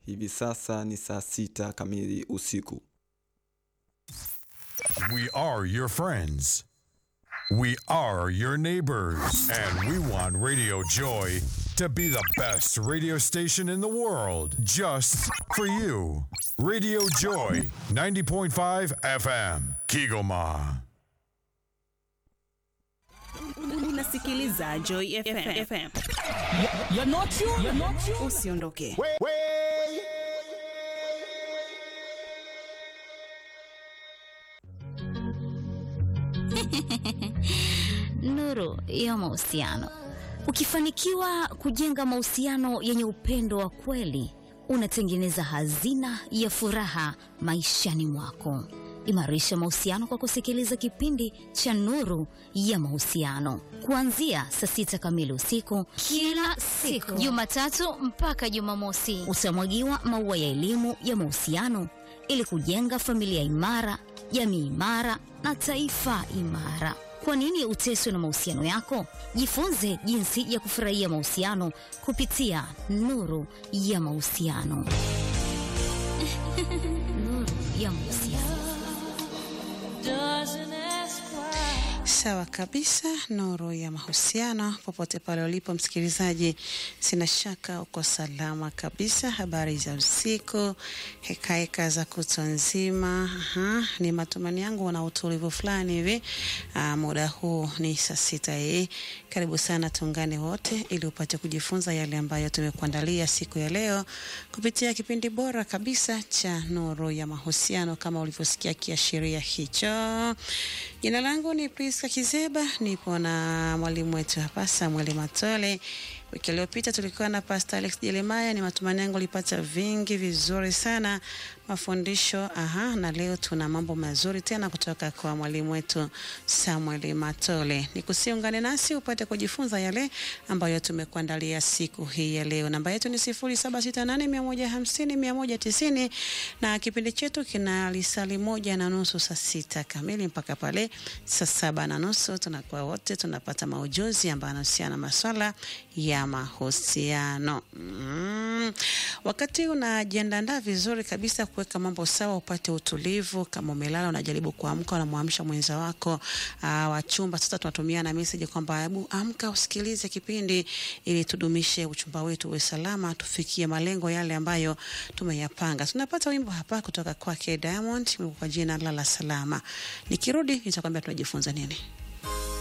Hivi sasa ni saa sita kamili usiku. We are your friends. We are your neighbors. And we want Radio Joy to be the best radio station in the world just for you. Radio Joy 90.5 FM, Kigoma. Unasikiliza Joy FM. FM. You're not you. You're not you. Usiondoke. Nuru ya mahusiano. Ukifanikiwa kujenga mahusiano yenye upendo wa kweli, unatengeneza hazina ya furaha maishani mwako. Imarisha mahusiano kwa kusikiliza kipindi cha Nuru ya Mahusiano kuanzia saa sita kamili usiku kila siku Jumatatu mpaka Jumamosi. utamwagiwa maua ya elimu ya mahusiano ili kujenga familia imara, jamii imara na taifa imara. Kwa nini uteswe na mahusiano yako? Jifunze jinsi ya kufurahia mahusiano kupitia Nuru ya Mahusiano. Nuru ya Mahusiano. Sawa kabisa, nuru ya mahusiano. Popote pale ulipo msikilizaji, sina shaka uko salama kabisa. Habari za usiku, hekaheka za kutwa nzima. Aha, ni matumaini yangu una utulivu fulani hivi. Ah, muda huu ni saa sita hii. Karibu sana, tuungane wote ili upate kujifunza yale ambayo tumekuandalia siku ya leo kupitia kipindi bora kabisa cha nuru ya mahusiano, kama ulivyosikia kiashiria hicho. Jina langu ni Priska Kizeba, nipo na mwalimu wetu hapa Samuel Matole. Wiki iliyopita tulikuwa na Pastor Alex Jeremiah. Ni matumaini yangu ulipata vingi vizuri sana mafundisho. Aha, na leo tuna mambo mazuri tena kutoka kwa mwalimu wetu Samuel Matole. Nikusiungane nasi upate kujifunza yale ambayo tumekuandalia siku hii ya leo. Namba yetu ni 0768150190 na kipindi chetu kina lisali moja na nusu saa sita kamili mpaka pale saa saba na nusu tunakuwa wote tunapata maujuzi ambayo yanahusiana na maswala ya mahusiano. Mm. Wakati unajiandaa vizuri kabisa kuweka mambo sawa, upate utulivu. Kama umelala unajaribu kuamka, unamwamsha mwenza wako uh, wa chumba. Sasa tunatumia na message kwamba hebu amka usikilize kipindi ili tudumishe uchumba wetu uwe salama, tufikie malengo yale ambayo tumeyapanga. Tunapata wimbo hapa kutoka kwake Diamond kwa jina Lala Salama. Nikirudi nitakwambia tunajifunza nini.